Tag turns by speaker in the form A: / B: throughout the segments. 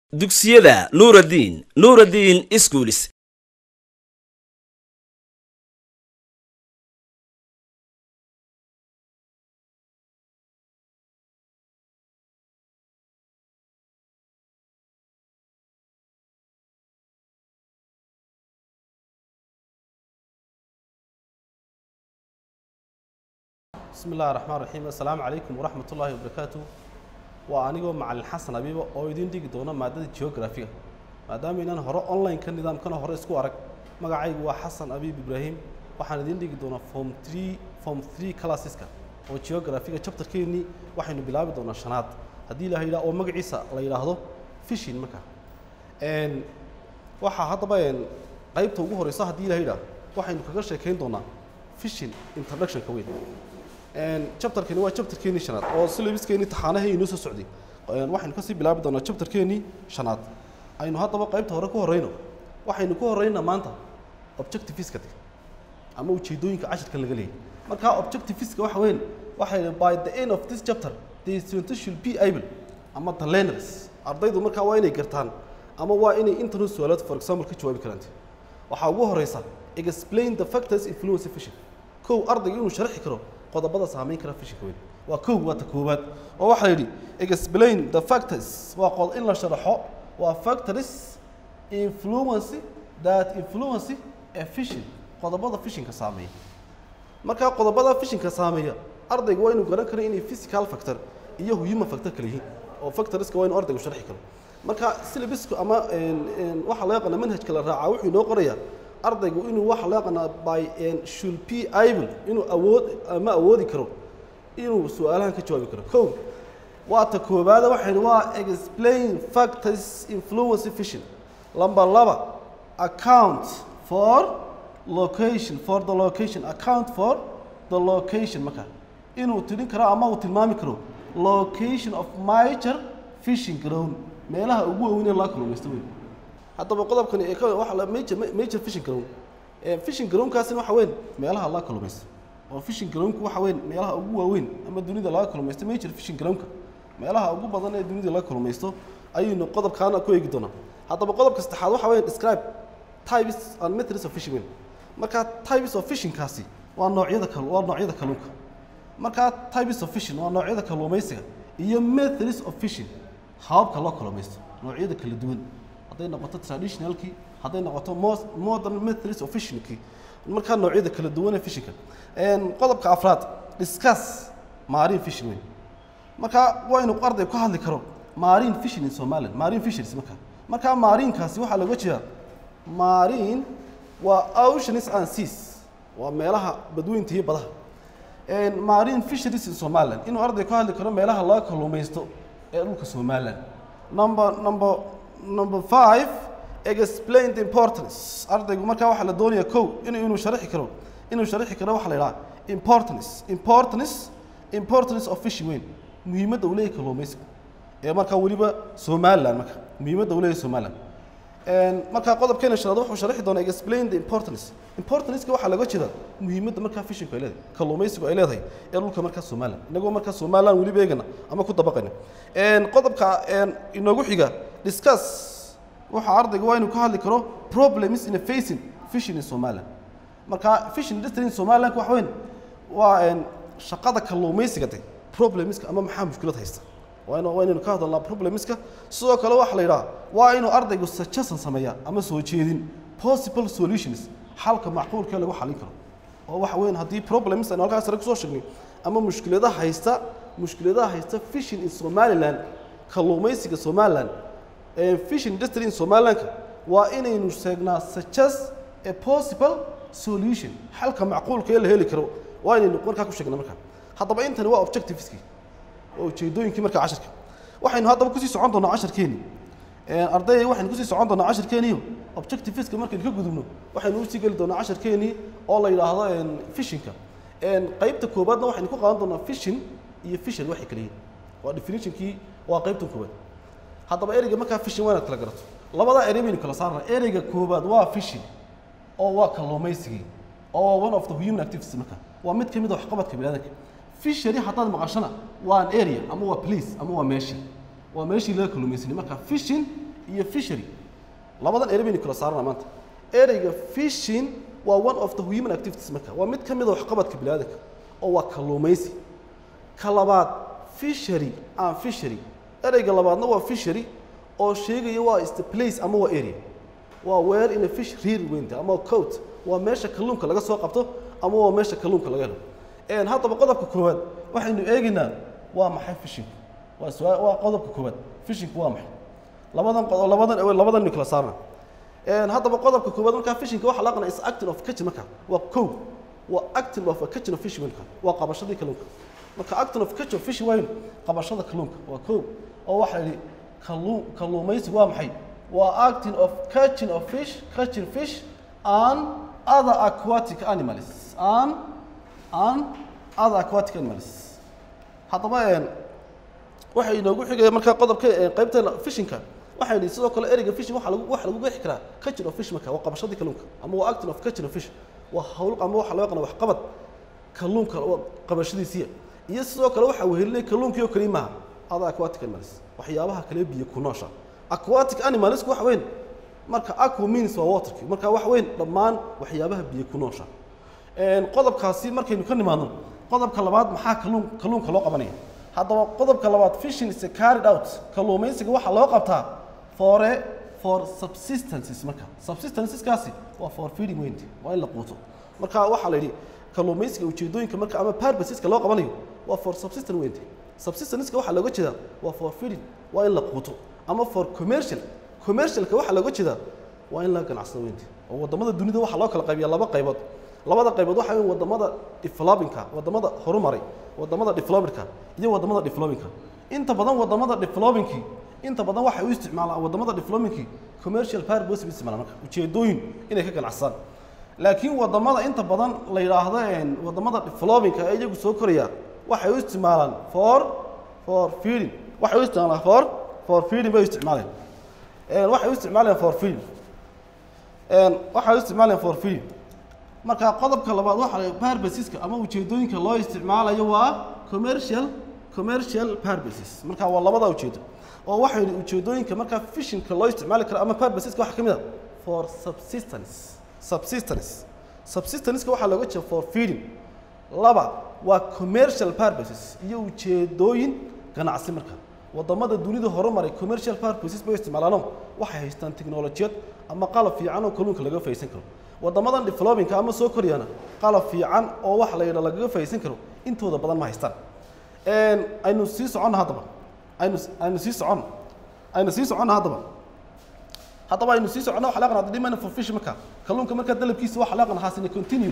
A: dugsiyada nuuraddiin nuuraddiin iskuulis
B: bismi illahi raxmaan raxiim assalaamu calaykum waraxmat ullaahi wabarakaatu waa anigoo macalin xasan abiiba oo idiin dhigi doona maadada geografiga maadaama inaan hore online-ka nidaamkana hore isku arag magacaygu waa xasan abiib ibraahim waxaan idiin dhigi doonaa form three form three classeska oo geografiga chapterkeennii waxaynu bilaabi doonaa shanaad haddii la yidhaha oo magaciisa la yidhaahdo fishin marka n waxaa haddaba n qaybta ugu horeysa haddii la yidhaah waxaynu kaga sheekayn doonaa fishin introductionka weyn chapterkani waa chapterkeenii shanaad oo syllabuskeenii taxaanahii inoo soo socday waxaynu kasii bilaabi doonaa chapterkeenii shanaad aynu haddaba qaybta hore ku horeyno waxaynu ku horeynaa maanta objectiviska ama ujeedooyinka cashirka laga leeyay markaa objectiviska waxa weyn waxay by the end of this chapter the student should be able ama the learners ardaydu markaa waa inay gartaan ama waa inay internet su'aalood for example ka jawaabi karaan waxaa ugu horeysa explain the factors influence fission kow ardayga inuu sharxi karo qodobada saameyn kara fishinka weyn waa kow waa ta koowaad oo waxaa yidhi explain the factors waa qod in la sharaxo waa factors influence that influence a fishin qodobada fishinka saameeya markaa qodobada fishinka saameeya ardayga waa inuu garan karo inay physical factor iyo human factor kala yihiin oo factorska waa inuu ardaygu sharxi karo marka syllabusku ama waxaa loo yaqaana manhajka la raacaa wuxuu inoo qorayaa ardaygu inuu waxa loo yaqaanaa by should be able inuu awood ama awoodi karo inuu su-aalahan ka jawaabi karo kow waa ta koobaada waxaynu waa explain factors influence fission lamba laba account for location for the location account for the location marka inuu tirin karo ama uu tilmaami karo location of major fishing ground meelaha ugu waaweyn ee laga kalluumaysto weyn haddaba qodobkani ee waxa la major major fishing ground ee fishing groundkaasina waxa weyn meelaha laga kalluumaysto oo fishing groundku waxa weyn meelaha ugu waaweyn ama dunida laga kalluumaysto major fishing groundka meelaha ugu badan ee dunida laga kalluumaysto ayaynu qodobkaana ku eegi doonaa haddaba qodobka saddexaad waxa weyn describe types and methods of fishing weyn marka types of fishingkaasi waa noocyada kal waa noocyada kalluunka marka types of fishing waa noocyada kalluumaysiga iyo methods of fishing hababka loo kalluumaysto noocyada kala duwan hadday noqoto traditionalkii hadday noqoto modern methods of fishingkii markaa noocyada kala duwan ee fishinka qodobka afraad discuss marine fishing weyn marka waa inuu arday ka hadli karo marine fishing in somaliland marine fisheries marka markaa mariinkaasi waxaa looga jeedaa marine waa oceans and seas waa meelaha badweynta iyo badaha marine fisheries in somaliland inuu arday ka hadli karo meelaha laga kalluumaysto ee dhulka somaliland number number number five explain the importance ardaygu markaa waxaa la doonayaa kow inuu inuu sharixi karo inuu sharixi karo waxaa la yidhaha importance importance importance of fishing weyn muhiimadda uu leeyahay kalluumaysiga ee markaa weliba somaliland marka muhiimadda uu leeyahay somaliland markaa qodobkeena shanaad wuxuu sharixi doonaa explain the importance importanceka waxaa laga jeedaa muhiimadda markaa fishinku ay leedahay kalluumaysigu ay leedahay ee dhulka markaa somaliland inagoo markaa somaliland weliba eegana ama ku dabaqayna qodobka inoogu xiga discuss waxa ardayga waa inuu ka hadli karo problems in a facing fishing in somaliland marka fishing industry in somaliland waxa weyn waa shaqada kalluumaysiga de problemska ama maxaa mushkilad haysta waa waa inaynu ka hadalnaa problemska sidoo kale waxaa la yidhaha waa inuu ardaygu suggestion sameeyaa ama soo jeedin possible solutions xalka macquulkee lagu xalin karo oo waxa weyn haddii problems aynu halkaas sare kusoo sheegnay ama mushkiladaha haysta mushkiladaha haysta fishing in somaliland kalluumaysiga somaliland fishing industry in somalilandka waa inaynu sheegnaa suggest a possible solution xalka macquulka ee la heli karo waa inaynu markaa ku sheegnaa markaa haddaba intani waa objectiveskii oo ujeedooyinkii markaa cashirka waxaynu haddaba kusii socon doonaa cashirkeeni ardayay waxaynu kusii socon doonaa cashirkeeniyo objectiveska markaynu ka gudubno waxaynu usii geli doonaa cashirkeenii oo la yidhaahdo fishinka qaybta koobaadna waxaynu ku qaadan doonaa fishin iyo fishery waxay kala yihiin waa definitionkii waa qaybta koobaad haddaba ereyga markaa fishin waa inaad kala garato labadaa erey baynu kala saarnaa ereyga koobaad waa fishin oo waa kalluumaysigii oo one of the human activities marka waa mid ka mid a waxqabadka biniaadamka fishery haddaad maqashana waa an area ama waa place ama waa meeshii waa meeshii laga kalluumaysanay marka fishing iyo fishery labadan erey baynu kala saarana maanta ereyga fishing waa one of the human activities marka waa mid ka mid a waxqabadka biniaadanka oo waa kalluumaysi ka labaad fishery and fishery ereyga labaadna waa fishery oo sheegaya waa is the place ama waa area waa where in a fish rear weynta ama coat waa meesha kalluunka laga soo qabto ama waa meesha kalluunka laga helo een haddaba qodobka koowaad waxaynu eegaynaa waa maxay fishing waa su'aal waa qodobka koowaad fishing waa maxay labadan qodob labadan labadan ni kala saarna een haddaba qodobka koowaad markaa fishing waxa la aqoonaa is acting of catching marka waa kow waa acting of a catching of fish marka waa qabashadii kalluunka marka acting of catch of fish waa qabashada kalluunka waa kow oo waxa la yidhi kalluun kalluumaysi waa maxay waa acting of catching of fish catching fish and other aquatic animals and and other aquatic animals haddaba een waxa inoogu xigaya markaa qodobka ee qaybta fishinka waxaynu sidoo kale ereyga fishing waxa lagu waxa lagu qeexi karaa catching of fish marka waa qabashadii kalluunka ama waa acting of catching of fish waa hawl ama waxa loo yaqaan wax qabad kalluunka waa qabashadiisiya iyo sidoo kale waxa wehelinay kalluunkii oo kaliya maaha other aquatic animals waxyaabaha kale biyo ku noosha aquatic animals waxa weyn marka aqua means waa waterki marka waxa weyn dhammaan waxyaabaha biyo ku noosha een qodobkaasi markaynu ka nimaadno qodobka labaad maxaa kalluun kalluunka loo qabanaya haddaba qodobka labaad fishing is carried out kalluumaysiga waxaa loo qabtaa for a for subsistences marka subsistenceskaasi waa for feeding weynti waa in la quuto marka waxaa la yidhi kalluumaysiga ujeedooyinka marka ama purposeska loo qabanayo waa for subsistence weynti subsistenceska waxaa looga jeedaa waa for feeding waa in la quuto ama for commercial commercialka waxaa looga jeedaa waa in la ganacsado weynti oo wadamada dunida waxaa loo kala qaybiyaa laba qaybood labada qaybood waxa weyn wadamada developingka wadamada horumaray wadamada developingka iyo wadamada developingka inta badan wadamada developingki inta badan waxay u isticmaalaan wadamada developingki commercial purpose u isticmaalaan marka ujeedooyin inay ka ganacsadaan laakiin wadamada inta badan la yidhaahdo een wadamada developingka ee iyagu soo koraya waxay u isticmaalaan for for feeding waxay u isticmaalaan for for feeding bay u isticmaaleen een waxay u isticmaaleen for feeding een waxay u isticmaaleen for feeding marka qodobka labaad waxa la purposeska ama ujeedooyinka loo isticmaalayo waa commercial commercial purposes marka waa labada ujeedo oo waxay ujeedooyinka marka fishingka loo isticmaali karo ama purposeska waxa kamid ah for subsistence subsistence subsistenceka waxaa looga jeeda for feeding laba waa commercial purposes iyo ujeedooyin ganacsi marka wadamada dunida horumaray commercial purposes bay u isticmaalaano waxay haystaan teknolojiyad ama qalab fiican oo kalluunka laga faysan karo wadamadan developingka ama soo korayana qalab fiican oo waxa la yidha lagaga faysan karo intooda badan ma haystaan een aynu sii soconno haddaba aynu aynu sii soconno aynu sii soconno haddaba haddaba aynu sii soconno waxa la yaqaan demand for fish marka kalluunka marka dalabkiisa waxa la yaqaan hasina continued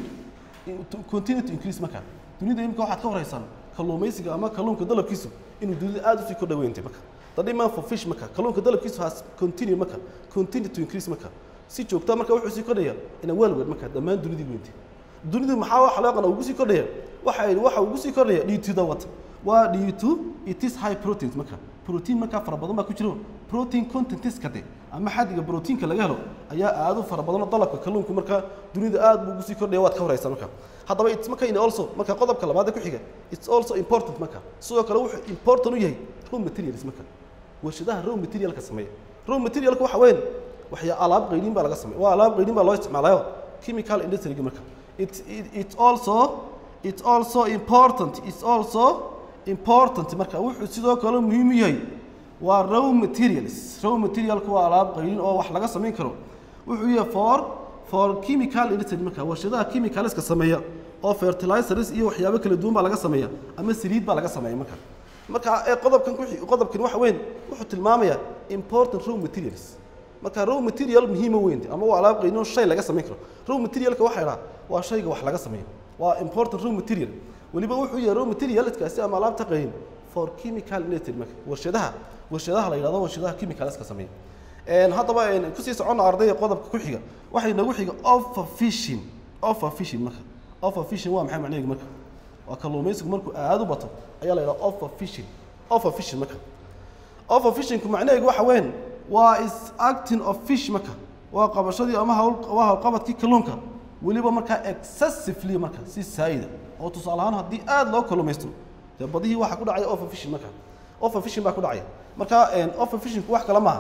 B: to continue to increase marka dunida imika waxaad ka horeysaan kalluumaysiga ama kalluunka dalabkiisu inuu dunida aad usii kordha weyntay marka the demand for fish marka kalluunka dalabkiisu has continue marka continue to increase marka si joogta marka wuxuu sii kordhaya ina waalweed marka dhammaan dunidii weyntay dunidu maxaa waxa loo yaqaan ugu sii kordhaya waxa yidhi waxa ugu sii kordhaya due to the what waa due to it is high proteins marka protein markaa fara badan baa ku jiro protein contentiska de ama xaddiga proteinka laga helo ayaa aad u fara badan oo dalabka kalluunku marka dunida aad buu ugu sii kordhaya waad ka horeysaa marka haddaba it's marka in also marka qodobka labaad ee ku xiga it's also important marka sidoo kale wuxuu important u yahay raw materials marka warshadaha raw materialka sameeya raw materialka waxa weyn waxyaa alaab qaydiin baa laga sameeya waa alaab qaydiin baa loo isticmaalayo chemical industry marka it, it, it also it's also important it's also important marka wuxuu sidoo kale muhiim u yahay waa raw materials raw materialku waa alaab qaydiin oo wax laga samayn karo wuxuu yahay for for chemical industry marka warshadaha chemicalska sameeya oo fertilizers iyo waxyaabo kala duwan baa laga sameeya ama saliid baa laga sameeya marka marka ee qodobkan ku qodobkan waxa weyn wuxuu tilmaamayaa important raw materials marka raw material muhiima weyn ama waa alaab qaydiin oo shay laga samayn karo raw materialka waxa yidhaha waa shayga wax laga sameeyo waa important raw material weliba wuxuu yahay raw materialkaasi ama alaabta qaydiin for chemical industry marka warshadaha warshadaha la yidhahdo warshadaha chemicalska sameeya een haddaba een kusii soconna ardayda qodobka ku xiga waxay nagu xiga offer fishing offer fishing marka offer fishing waa maxay macnaheedu marka waa kalluumaysigu markuu aad u bato ayaa la yidhaha offer fishing offer fishing marka offer fishingku macnaheedu waxa weyn waa is acting of fish marka waa qabashadii ama hawl waa hawlqabadkii kalluunka weliba markaa excessively marka si saayida oo tusaale ahaan haddii aad loo kalluumaysto dee badihii waxaa ku dhacaya offer fishing marka offer fishing baa ku dhacaya marka offer fishingku wax kale maaha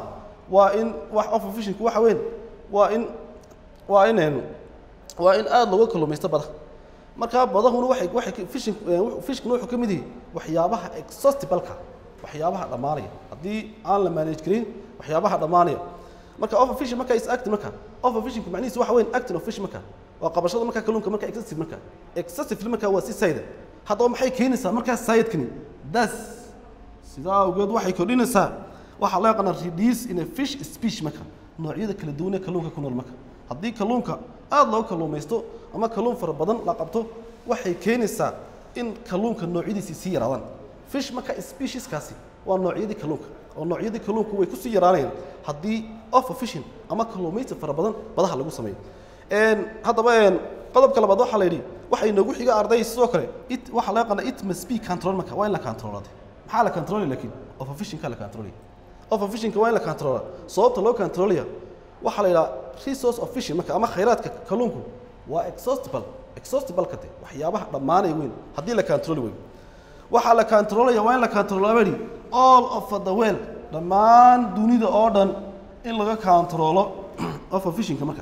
B: waa in wax overfishingku waxa weyn waa in waa in een, waa in aada looga kalluumaysto badaha markaa badahuna waxay waxay fishing fishkuna wuxuu ka mid yahay waxyaabaha exhaustibalka waxyaabaha dhammaanaya haddii aan la manage karin waxyaabaha dhammaanaya marka overfishing marka is active marka overfishingku macnihiisu waxa weyn acting of fish marka waa qabashada marka kalluunka marka excessive marka excessively marka waa si sayda haddaba maxay keenaysaa markaa sayidkani das sidaa awgeed waxay kordhinaysaa waxaa loo yaqaanaa reduce in a fish species marka noocyada kala duwan ee kalluunka ku nool marka haddii kalluunka aada loo kalluumaysto ama kalluun fara badan la qabto waxay keenaysaa in kalluunka noocyadiisi sii yaraadaan fish marka specieskaasi waa noocyadii kalluunka oo noocyadii kalluunku way kusii yaraanayaan haddii overfishing ama kalluumaysi fara badan badaha lagu sameeyo Een, haddaba een, qodobka labaad waxaa la yidhi waxay noogu xiga arday sidoo kale it waxaa laga qana it must be control marka waa in la controlade maxaa la controlay laakiin overfishingka la controlay overfishingka waa in la controla sababta loo controlaya waxaa la yidhaha resource of fishing marka ama khayraadka kalluunku waa exhaustible exhaustible ka de waxyaabaha dhammaanaya weyn haddii la controli weyn waxaa la controlaya waa in la controlaa baa yidhi all of the world dhammaan dunida oo dhan in laga controlo overfishingka marka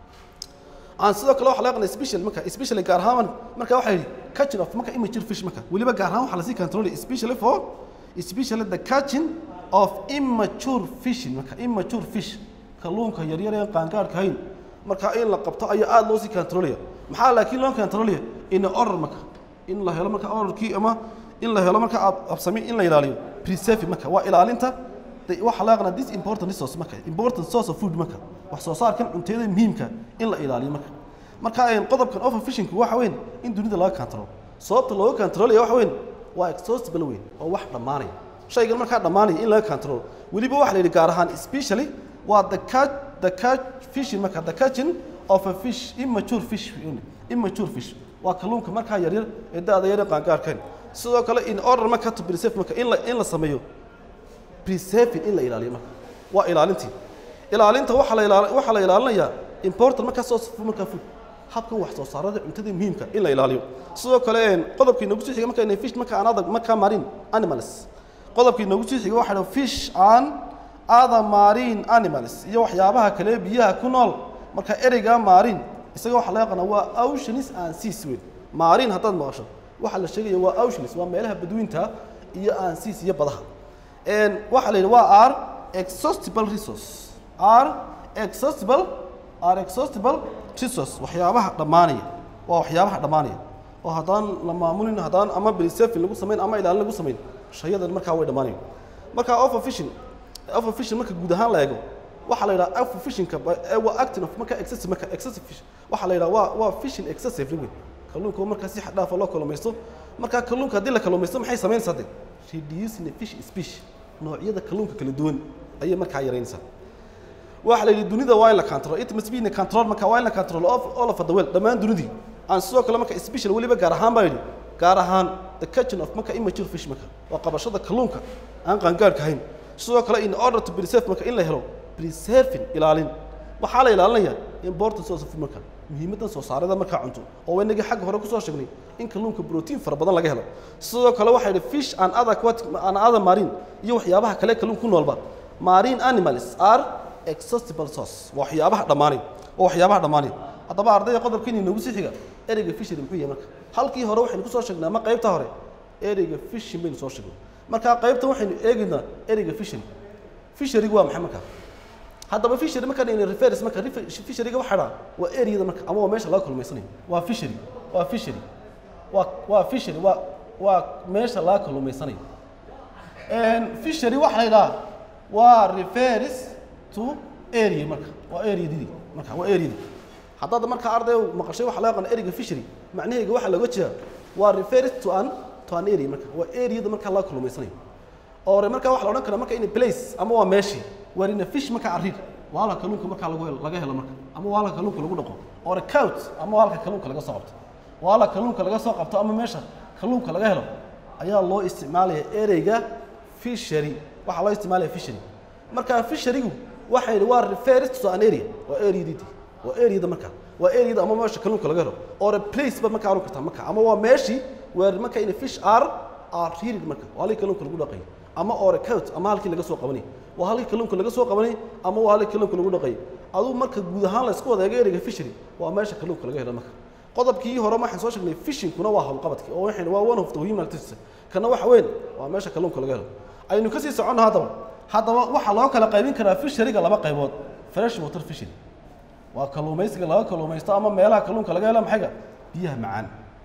B: aan sidoo kale waxa laga qana special marka especially gaar ahaan marka waxa yidhi catching of marka immature fish marka weliba gaar ahaan waxaa lasii controlay especially for especially the catching of immature fishing marka immature fish kalluunka yaryar ee aan qaangaarka ahayn marka in la qabto ayaa aada loo sii controlaya maxaa laakiin loo controlaya in order marka in la helo marka orderkii ama in la helo marka ab- absami in la ilaaliyo preserve marka waa ilaalinta de- waxaa laga qanaa this important resource marka important source of food marka wax soo saarkan cunteeda muhiimka in la ilaaliyo marka marka een, qodobkan overfishingku waxa weyn in dunida laga control sababta looga controlaya waxa weyn waa exhaustible weyn oo wax dhammaanaya shaygan markaa dhammaanaya in laga control weliba waxa la yidhi gaar ahaan especially waa the catch the catch fishing marka the catching of a fish immature fish immature fish waa kalluunka markaa yaryar ee da-da yar ee qaangaarkan sidoo kale in order marka to preserve marka in la in la sameeyo preserving in la ilaaliyo marka waa ilaalintii ilaalinta waxaa la ilaali waxaa la ilaalinayaa important markaa soo safo markaa food habkan wax soo saarada cuntada muhiimka in la ilaaliyo sidoo kale een, qodobkii noogu sii xiga marka inay fish marka aan adag markaa marine animals qodobkii noogu sii xiga waxaa dhaha fish and other marine animals iyo waxyaabaha kale biyaha ku nool marka ereyga marine isaga waxaa laga qanaa waa oceans and seas weyn marine haddaad maqasho waxaa la sheegaya waa oceans waa meelaha badweynta iyo and seas iyo badaha Een, waxaa la yidhi waa are exhaustible resource are exhaustible are exhaustible resource waxyaabaha dhammaanaya waa waxyaabaha dhammaanaya oo haddaan la maamulin haddaan ama preserving lagu samayn ama ilaalin lagu samayn shayadan markaa way dhammaanaya marka overfishing overfishing marka guud ahaan la eego waxaa la yidhaha overfishingka ba- ee waa acting of marka excessive marka excessive fish waxaa la yidhaha waa waa fishing excessive weyn kalluunka oo markaa si xad dhaafa loo kalluumaysto marka kalluunka haddii la kalluumaysto maxay samaynaysaa de reducing the fish species noocyada kalluunka kala duwan ayay markaa yaraynaysaa waxa la yidhi dunida waa in la control it must be in a control marka waa in la control of all of the world dhammaan dunidii aan sidoo kale marka special weliba gaar ahaan baa yidhi gaar ahaan the catching of marka immature fish marka waa qabashada kalluunka aan qaangaarka ahayn sidoo kale in order to preserve marka in la helo preserving ilaalin waxaa la ilaalinayaa important source of food marka muhiimadan soo saarida markaa cunto oo waynagii xagga hore kusoo sheegnay in kalluunka protein fara badan laga helo sidoo kale waxaa yidhi fish and other aquatic and other marine iyo waxyaabaha kale kalluunka ku noolba marine animals are exhaustible source waa waxyaabaha dhammaanay waa waxyaabaha dhammaanay haddaba ardayda qodobkiina inoogu sii xiga ereyga fishery muxuu yahay marka halkii hore waxaynu kusoo sheegnay ama qaybta hore ereyga fishing baynu soo sheegnay marka qaybtan waxaynu eegaynaa ereyga fishery fisherygu waa maxay marka haddaba fishery markaan ayna reference marka refer- fisheryga waxaa dhaa waa areada marka ama waa meesha laga kulmaysanayo waa fishery waa fishery waa waa fishery waa waa meesha laga kalluumaysanayo And fishery waxa la yidhaha waa refers to area marka waa areadii marka waa areadii haddaad marka arday maqashay waxa laga qana ereyga fishery macnaheega waxaa looga jeedaa waa refers to an to an area marka waa areada marka laga kalluumaysanayo ore marka waxa la odhan karaa marka in a place ama waa meeshii where in a fish marka arid waa halka kalluunka marka lagu helo laga helo marka ama waa halka kalluunka lagu dhaqo ore cout ama waa halka kalluunka laga soo qabto waa halka kalluunka laga soo qabto ama meesha kalluunka laga helo ayaa loo isticmaalaya ereyga fishery waxaa loo isticmaalaya fishery marka fisherygu waxay yidhi waa refers to an area waa areadii waa areada marka waa areada ama meesha kalluunka laga helo ore place ba marka aru kartaa marka ama waa meeshii where marka in a fish are are reared marka waa halkii kalluunka lagu dhaqayo ama orecout ama halkii laga soo qabanay waa halkii kalluunka laga soo qabanay ama waa halkii kalluunka lagu dhaqay aduu marka guud ahaan la isku wada eego ereyga fishery waa meesha kalluunka laga helo marka qodobkii hore waxaan soo sheegnay fishingkuna waa howlqabadkii oo waxayna waa one of the human activities kana waxa weyn waa meesha kalluunka laga helo aynu kasii soconno haddaba haddaba waxaa loo kala qaybin karaa fisheriga laba qaybood fresh water fishery waa kalluumaysiga laga kalluumaysto ama meelaha kalluunka laga helo maxayga biyaha macaan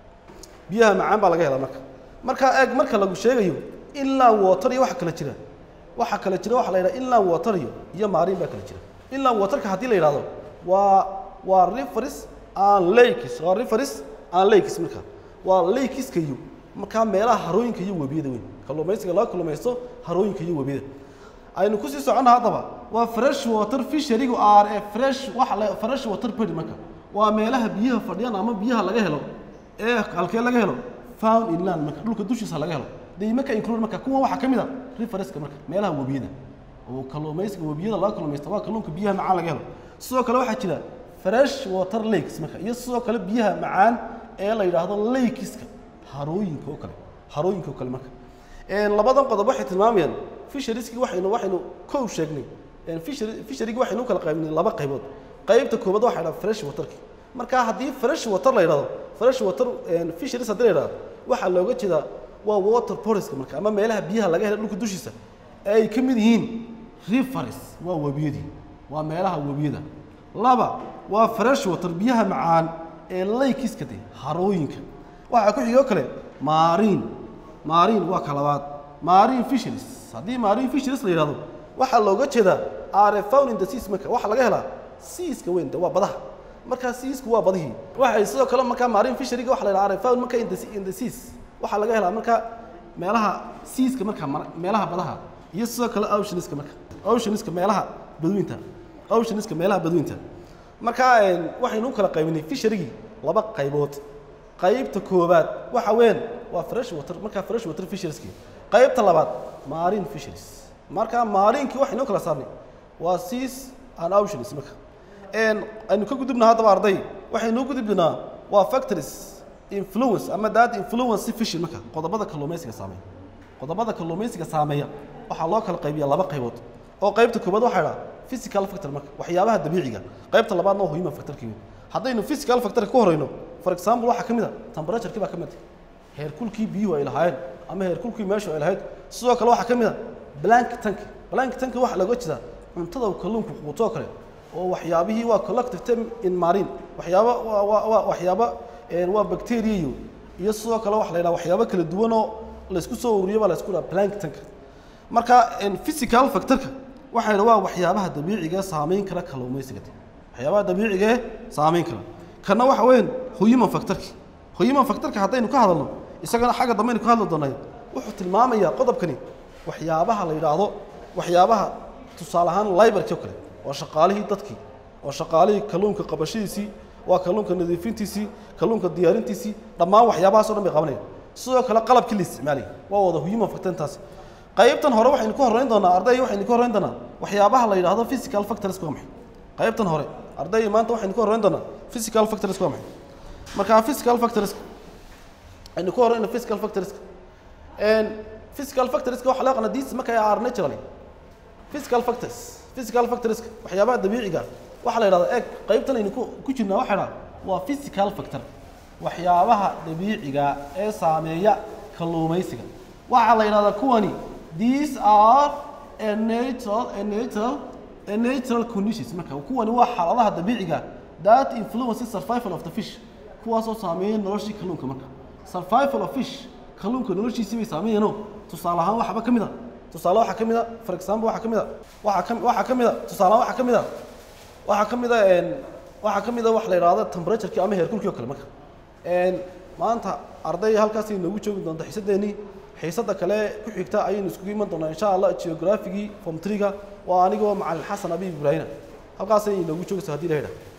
B: biyaha macaan baa laga helaa marka markaa eeg marka lagu sheegayo inland water iyo waxa kala jira waxa kala jira waxa la yidhaha inland water iyo iyo marine baa kala jira inland waterka haddii la yidhahdo waa waa rivers and lakes waa rivers and lakes marka waa lakeska iyo markaa meelaha harooyinka iyo webiyada weyn kalluumaysiga laga kalluumaysto harooyinka iyo webiyada aynu kusii soconna haddaba waa fresh water fisherigu are a fresh waxa la fresh water body marka waa meelaha biyaha fadhiyaan ama biyaha laga helo ee halkee laga helo found inland marka dhulka dushiisa laga helo they marka include marka kuwan waxaa ka mid a riverska marka meelaha webiyada oo kalluumaysiga webiyada laga kalluumaysto waa kalluunka biyaha macaan laga helo sidoo kale waxaa jira fresh water lakes marka iyo sidoo kale biyaha macaan ee la yidhaahdo lakeska harooyinka oo kale harooyinka oo kale marka labadan qodob waxay tilmaamayaan fisheriski waxaynu waxaynu kow sheegnay fisher fisherigi waxaynu u kala qaybnay laba qaybood qaybta koobaad waxaa yidhaha fresh waterki marka haddii fresh water la yidhahdo fresh water fisheries haddii la yidhahdo waxaa looga jeedaa waa water bodies marka ama meelaha biyaha laga helo dhulka dushiisa ee ay ka mid yihiin rivers waa webiyadii waa meelaha webiyada laba waa fresh water biyaha macaan ee lakeska de harooyinka waxaa ku xigoo kale marine marine waa ka labaad marine fisheries haddii marine fisheries la yidhahdo waxaa looga jeedaa are found in the seas marka waxaa laga helaa seaska weyn de waa badaha markaa seasku waa badihii waxay sidoo kale markaa marine fisheryga waxa la yidhaha are found marka in the, in the seas waxaa laga helaa marka meelaha seaska marka meelaha badaha iyo sidoo kale oceaniska marka oceaniska meelaha badweynta oceaniska meelaha badweynta marka waxaynu u kala qaybinay fisherygii laba qaybood qaybta koobaad waxa weyn waa fresh water markaa fresh water fisherieski qaybta labaad marine fisheries marka maarinkii waxaynu u kala saarnay waa seas and oceans marka aynu ka gudubna haddaba arday waxaynu u gudubnaa waa factories influence ama that influence fishing marka qodobada kalluumaysiga saameeya qodobada kalluumaysiga saameeya waxaa loo kala qaybiya laba qaybood oo qaybta koobaad waxaa idhaha physical factor marka waxyaabaha dabiiciga qaybta labaadna waa human factorkii haddaynu physical factorka ku horeyno for example waxaa ka mid a temperatureki baa ka mid a heerkulkii biyuhu ay lahaayeen ama heerkulkii meeshu ay lahayd sidoo kale waxaa ka mid a blank tank blank tank waxaa looga jeedaa cuntada uu kalluunku quutoo kale oo waxyaabihii waa collective term in marine waxyaaba waa waa waa waxyaaba waa bacteria iyo iyo sidoo kale waxa la yidhaha waxyaabo kala duwan oo laysku soo ururiyo baa laysku dhaha blank tank marka physical factorka waxaa yidhaha waa waxyaabaha dabiiciga saameyn kara kalluumaysiga waxyaabaha dabiiciga ee saameyn kara kana waxa weyn human factorki human factorka haddaynu ka hadalno isagana xagga dambaynu ka hadli doonay wuxuu tilmaamayaa qodobkani waxyaabaha la yidhaahdo waxyaabaha tusaale ahaan library oo kale waa shaqaalihii dadkii waa shaqaalihii kalluunka qabashadiisii waa kalluunka nadiifintiisii kalluunka diyaarintiisii dhammaan waxyaabahaas o dhan bay qabanayaan sidoo kale qalabkii la isticmaalaya waa wada human factorintaas qaybtan hore waxaynu ka horreyn doonaa arday waxaynu ka horreyn doonaa waxyaabaha la yidhaahdo physical factors waa maxay qaybtan hore arday maanta waxaynu ka horreyn doonaa physical factors waa maxay marka physical factors aynu ka horreyna physical factors physical factors waxa loo yaqaana these marka are naturally physical factors physical factors waxyaabaha dabiiciga waxa la yidhahdaa eeg qaybtan aynu ku ku jirnaa waxa yidhahdaa waa physical factor waxyaabaha dabiiciga ee saameeya kalluumaysiga waxaa la yidhahdaa kuwani these are a natural a natural a natural conditions marka kuwani waa xaaladaha dabiiciga that influences survival of the fish kuwaasoo saameeya noloshii kalluunka marka survival of fish kalluunka noloshiisii bay saameeyeenoo tusaale ahaan waxba ka mid a tusaale waxaa ka mid a for example waxaa ka mid a waxaa ka waxaa ka mid a tusaale waxaa ka mid a waxaa ka mid a waxaa ka mid a wax la yidhaahdo temperatureki ama heerkulkii oo kale marka maanta arday halkaas inoogu joogi doonta xiisadeennii xiisadda kale ku xigta ayaynu iskugu iman doonaa insha allah geographigii form triga waa anigoo macalin xasan abiib ibraahina halkaasay inoogu joogaysa haddii la yidhaha